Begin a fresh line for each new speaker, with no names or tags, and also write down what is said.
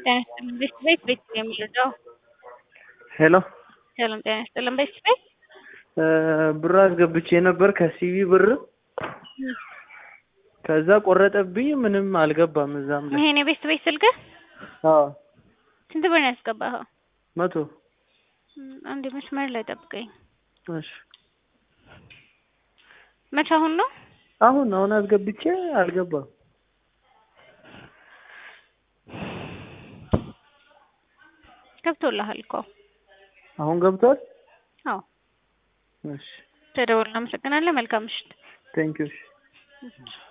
ጤና ይስጥልን ቤት ቤት ቤት ነው የሚረዳው።
ሄሎ
ሰላም ጤና ይስጥልን ቤት ቤት
ብር አስገብቼ ነበር ከሲቪ ብር ከዛ ቆረጠብኝ። ምንም አልገባም እዛም ላይ
ይሄን የቤት ቤት ስልክህ
አዎ
ስንት ብር ነው ያስገባኸው?
መቶ
እም፣ አንድ መስመር ላይ ጠብቀኝ።
እሺ
መቼ አሁን ነው?
አሁን አሁን አስገብቼ አልገባም።
ገብቶልሃል እኮ
አሁን ገብቷል።
አዎ።
እሺ
ተደውል። እናመሰግናለን። መልካም ምሽት።
ቴንኪዩ።
እሺ